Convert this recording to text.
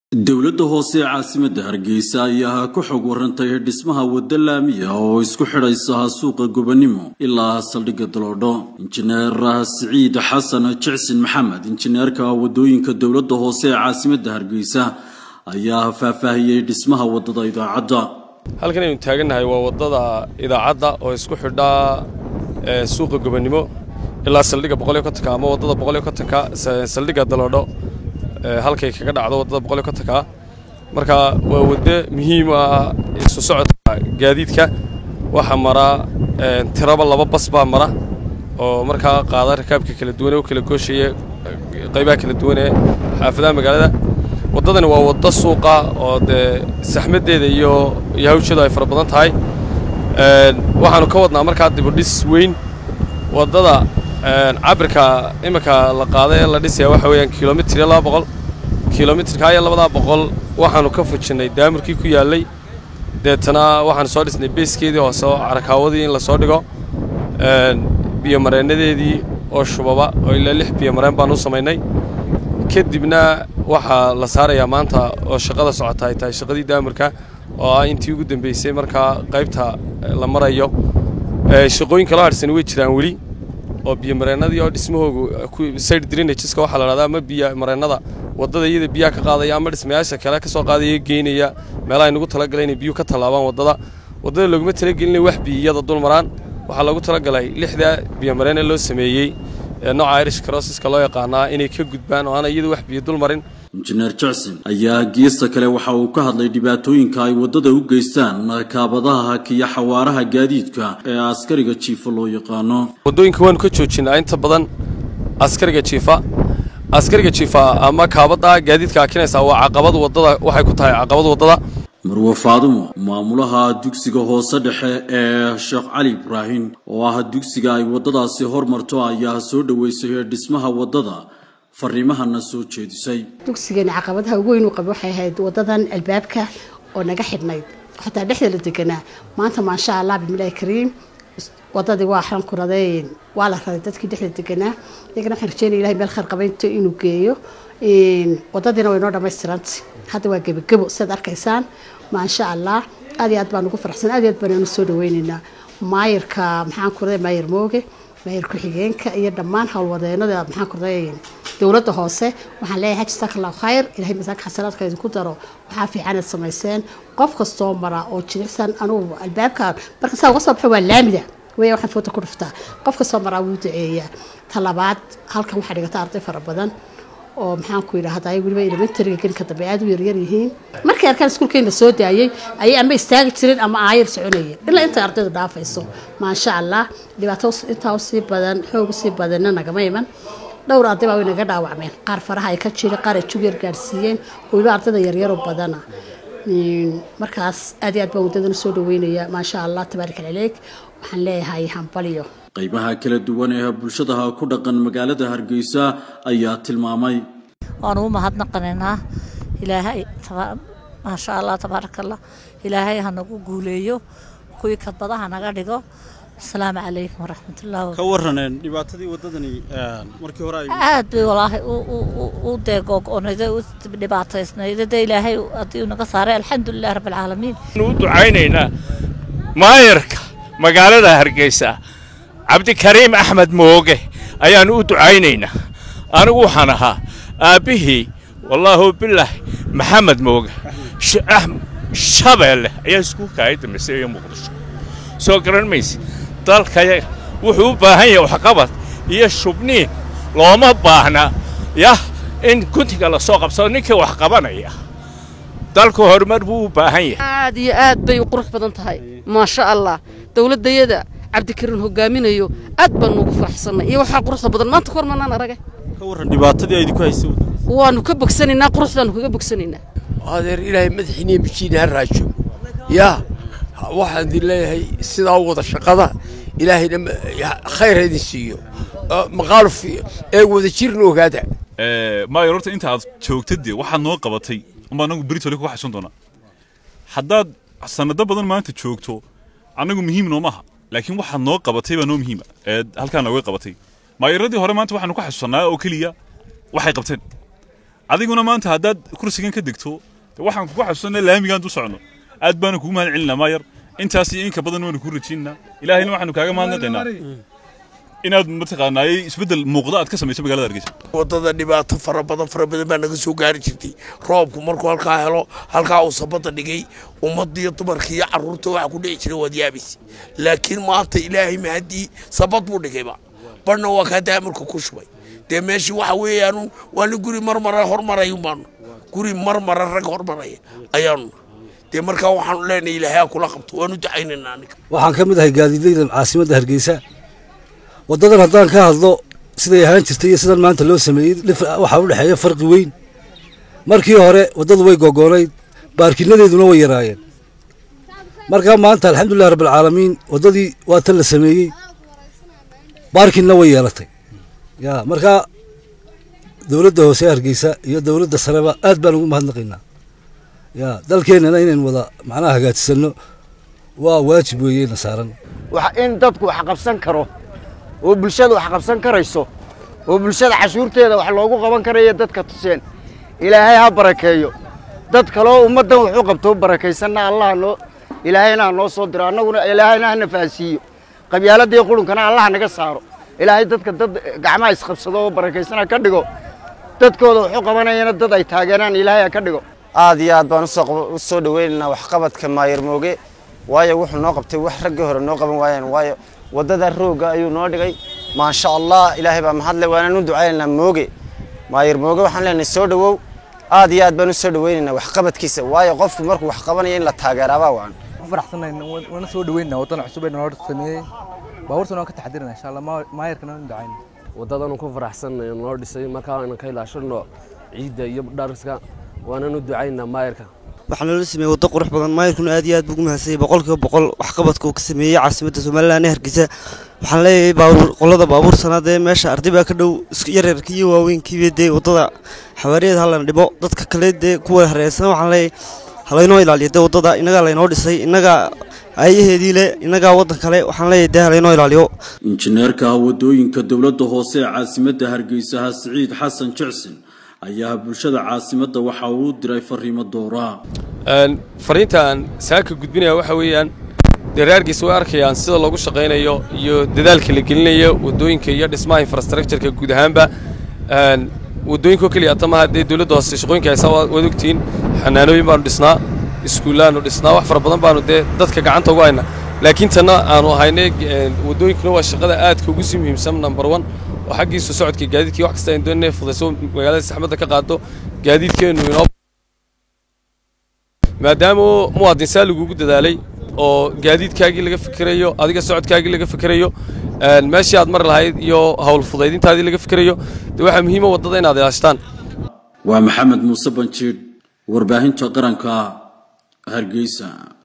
dowladda hoose ee caasimadda hargeysa ayaa ku xog warantay dhismaha wadda laamiya oo isku xidhaysa suuqa gobonimo ilaa saldhigga daloodho injineer siciid xasan jicsin maxamed injineerka wadooyinka dowladda hoose ee caasimadda hargeysa ayaa faahfaahiyey dhismaha waddada idaacadda halkan aynu taagannahay waa waddada idaacadda oo isku xidha suuqa gobonimo ilaa saldhigga boqoliyo kontonka ama waddada boqoliyo kontonka saldhigga daloodho halkay kaga dhacdo waddada boqoliyo kontonka marka waa waddo muhiim ah isu socodka gaadiidka waxaa mara tiraba laba bas baa mara oo markaa qaada rakaabka kala duwan ee u kala gooshaya qaybaha kala duwan ee xaafadaha magaalada waddadani waa waddo suuqa oo dee saxmaddeeda iyo iyo hawsheedu ay fara badan tahay waxaanu ka wadnaa markaa dibudhis weyn waddada cabirka iminka la qaaday ee la dhisaya waxa weeyaan kilomitir iyo laba boqol kilomitirka iyo labadaa boqol waxaanu ka fujinnay daamurkii ku yaallay deetana waxaanu soo dhisnay beeskeedii hoose oo carakaawadii in la soo dhigo biyomareennadeedii oo shubaba oo ilaa lix biyomareen baanu u samaynay kadibna waxaa la saarayaa maanta oo shaqada socota ay tahay shaqadii daamurka oo ah intii ugu dambeysay markaa qaybta la marayo shaqooyinka loo hadhsani way jiraan weli oo biyomareennadii oo dhismahoogu side drainageska waxaa la dhahdaa ama biyo mareennada waddada iyada biyaha ka qaadaya ama dhismayaasha kale ka soo qaadaya geynaya meelaha nagu talagalay inay biyuhu ka tallaabaan waddada waddada looguma talagelinay wax biyiyada dul maraan waxaa loogu talagalay lixda biyomareenne loo sameeyey ee nooca irish crosseska loo yaqaanaa inay ka gudbaan oo aana iyada wax biyo dul marin injineer jacson ayaa geesta kale waxa uu ka hadlay dhibaatooyinka ay waddada u geystaan kaabadaha hakiya xawaaraha gaadiidka ee askariga jiifa loo yaqaano waddooyinka waanu ka joojinaa inta badan askariga jiifa askariga jiifa ama kaabada gaadiidka hakinaysa waa caqabad waddada waxay ku tahay caqabad waddada marwe faadumo maamulaha dugsiga hoose dhexe ee sheekh cali ibraahim oo ah dugsiga ay waddadaasi hormarto ayaa soo dhoweysay dhismaha waddada fariimahana soo jeedisay dugsigani caqabadaha ugu weyn uu qaba waxay ahayd wadadan albaabka oo naga xidhnayd xataa dhexda la deganaa maanta maasha allah bismillahi kariim wadadii waa xran kuradeen waa la raday dadkii dhexda deganaa iyagana waxaan rajeynaya ilahay meel khayr qabaynto inuu geeyo wadadiina way noo dhammaystirantay hadda waa gebagebo sidaad arkaysaan maasha allah aad iyo aad baan ugu faraxsan aad iyo aad baan anu soo dhaweynaynaa maayirka maxaan kuraday maayir mooge maayir ku-xigeenka iyo dhammaan howlwadeenada maxaan kuraday dowladda hoose waxaan leeyahay jazaaka allahu khayr ilahay masaaka xasanaadka idinku daro waxaa fiicanaad samayseen qof kastoo mara oo jilicsan anugu albaabkan marka saa uga soo baxo waa laamida weya waxaan foota ku dhuftaa qof kastoo maraa wuu duceeyaa talabaad halkan waxaa dhigata arday fara badan oo maxaan ku yidhahda ay weliba elementariga gelinka dambe aad u yaryar yihiin markay arkaan iskuulkeena soo daayay ayay ama istaagi jireen ama aayar soconayeen ilaa intay ardaydu dhaafayso maasha allah dhibaato intaa usii badan xoog usii badanna nagama iman dhowr arday baa way naga dhaawacmeen qaar faraha ay ka jiri qaar ay jug yar gaarsiiyeen weliba ardayda yaryaro badana markaas aad iyo aad baan waddadana soo dhaweynaya maasha allah tabaarik alcaleeg waxaan leeyahay hambaliyo qaybaha kala duwan ee bulshadaha ku dhaqan magaalada hargeysa ayaa tilmaamay waanu u mahadnaqanaynaa ilaahay maasha allah tabaaraka allah ilaahay hanagu guuleeyo kuwii kadbadaha naga dhigo asalaamu calaykum waraxmatullahi ka waraneen dhibaatadii waddadani markii hore aad bay walaahi u deegoog-onayday u dhibaataysnayday dee ilaahay haddii naga saaray alxamdulilah rabbilcaalamiin u ducaynaynaa maayarka magaalada hargeysa cabdikariim axmed mooge ayaannu u ducaynaynaa anigu waxaan ahaa aabbihii wallaahu bilaahi maxamed mooge shabeelle ayaa iskuulka ay dambeysa iyo muqdisho soo garan mayse dalkayaga wuxuu u baahan yahay waxqabad iyo shubniin looma baahna yah in guntiga la soo qabsado ninkii wax qabanaya dalku horumar buu u baahan yahay aad iyo aad bay u qurux badan tahay maasha allah dowladdayada cabdikariin hogaaminayo aad baan nuugu faraxsannay iyo waxaa quruxda badan maanta kahor manaan aragay ka warran dhibaatadii ay idinku haysay waannu ka bogsanaynaa quruxdaannu kaga bogsanaynaa adeer ilaahay madaxiiniya mijiina ha raajo yaa waxaan idin leeyahay sidaa u wada shaqada ilaahayna khayr ha idin siiyo maqaaluf ee wada jirna ogaada maayo horta inta aad joogtad dee waxaad noo qabatay unbaa anagu beritole kuga xasuun doonaa haddaad sanado badan maanta joogto annagu muhiim noomaha laakiin waxaad noo qabatay baa noo muhiima ee halkaa nooga qabatay maayaradii hore maanta waxaanu ku xasuusannaa oo keliya waxay qabteen adiguna maanta haddaad kursigan ka degto de waxaan kugu xasuusanaa laamigaan du socno aad baana kugu mahad celinaa maayar intaas iyo inka badan waanu ku rajinnaa ilaahayna waxaanu kaaga mahadnaqaynaa inaad mataqaanaayey isbeddel muuqda aad ka samayso magaalada hargeysa waddada dhibaato fara badan fara badan baa naga soo gaari jirtay roobku markuu halkaa helo halkaa uu sabada dhigay ummaddiiyo dumarkii iyo carruurta waxa ku dhici jiray waad yaabaysa laakiin maanta ilaahay mahadii sabad buu dhigayba barna waa kaa daamarka ku shubay dee meeshii waxa weeyaanu waana guri marmara hormaray baanu guri marmara rag hormaraya ayaanu dee markaa waxaanu leenahay ilaahay ha kula qabto waanu ducaynaynaa aniga waxaan ka mid ahay gaadiidleyda caasimadda hargeysa waddadan haddaan ka hadlo siday ahaan jirtay iyo sidan maanta loo sameeyey waxaa u dhexeeya farqi weyn markii hore waddadu way gogoonayd baarkinadeeduna way yaraayeen markaa maanta alxamdulillahi rabbilcaalamiin waddadii waa tan la sameeyey baarkinna way yeelatay ya markaa dowladda hoose hargeysa iyo dowladda sareba aad baan ugu mahadnaqaynaa ya dalkeennana inaynu wada macnaha hagaajisano waa waajib weeyeyna saaran in dadku wax qabsan karo oo bulshada wax qabsan karayso oo bulshada cashuurteeda wax loogu qaban karayo dadka tuseen ilaahay ha barakeeyo dad kaloo ummaddan wuxuu qabto barakaysanna allaha noo ilaahayna ha noo soo diro annaguna ilaahayna hana fahansiiyo qabyaaladii qurunkana allaha naga saaro ilaahay dadka dad gacmaha isqabsado oo barakaysana ka dhigo dadkooda wuxuu qabanayana dad ay taageeraan ilaahay ha ka dhigo aad iyo aad baan u soo dhoweynaynaa waxqabadka maayar mooge waayo wuxuu noo qabtay wax raggii hore noo qaban waayeen waayo waddada roogga ayuu noo dhigay maasha allah ilaahay baa mahadle waanaan u ducaynaynaa mooge maayar mooge waxaan leenahay soo dhowow aad iyo aad baan u soo dhoweynaynaa waxqabadkiisa waayo qofku markuu wax qabanaya in la taageeraabaa waan faraxsanayn wana soo dhaweynaa waddan cusub ee noo sameeyey baabuurtana waan ka taxadirana insha allah maayarkana waan ducayna waddadanu ku faraxsanay noo dhisay markaa aynu ka ilaashano ciidda iyo dhariska waananu ducaynaa maayarka waxaa loola sameeyey waddo qurux badan maayarkuna aad iyo aad buu ugu mahadsanyay boqolkiiba boqol waxqabadka uu ka sameeyey caasimadda somalilan ee hargeysa waxaan leeyahay baabuur qolada baabuur sanaadee meesha arday baa ka dhow yaryarka iyo waaweynkiiba dee waddada xawaariyeed halana dhibo dadka kale dee kuwa hareersan waxaan leeyahay halaynoo ilaaliyo dee waddada innagaa laynoo dhisay innagaa ayaheedii le innagaa waddan kale waxaan leeyahay dee halaynoo ilaaliyo injineerka wadooyinka dowladda hoose ee caasimadda hargeysa siciid xasan jecsin ayaa bulshada caasimadda waxa uu diray fariimo doora fariintaan saaka gudbinaya waxa weeyaan daraargiis way arkayaan sida loogu shaqaynayo iyo dadaalka la gelinayo waddooyinka iyo dhismaha infrastructureka guud ahaanba waddooyinkoo keliya hata maaha dee dowladda hoose shaqooyinka haysaa waad ogtihiin xanaanooyin baanu dhisnaa iskuullaanu dhisnaa wax fara badan baanu dee dadka gacanta ugu haynaa laakiin tanna aanu haynay waddooyinkuna waa shaqada aadka ugu sii muhiimsan number one oo xaggiisu socodka gaadiidkii wax kasta aynu doonay fudayso magaalada saxmadda ka qaado gaadiidkeennu inoo maadaama muwaadin saa lagugu dadaalay oo gaadiidkaagii laga fikirayo adiga socodkaagii laga fikirayo meeshii aad mari lahayd iyo hawl fudaydintaadii laga fikirayo dee waxaa muhiima waddada inaad ilaashtaan waa maxamed muuse banjiidh warbaahinta qaranka hargeysa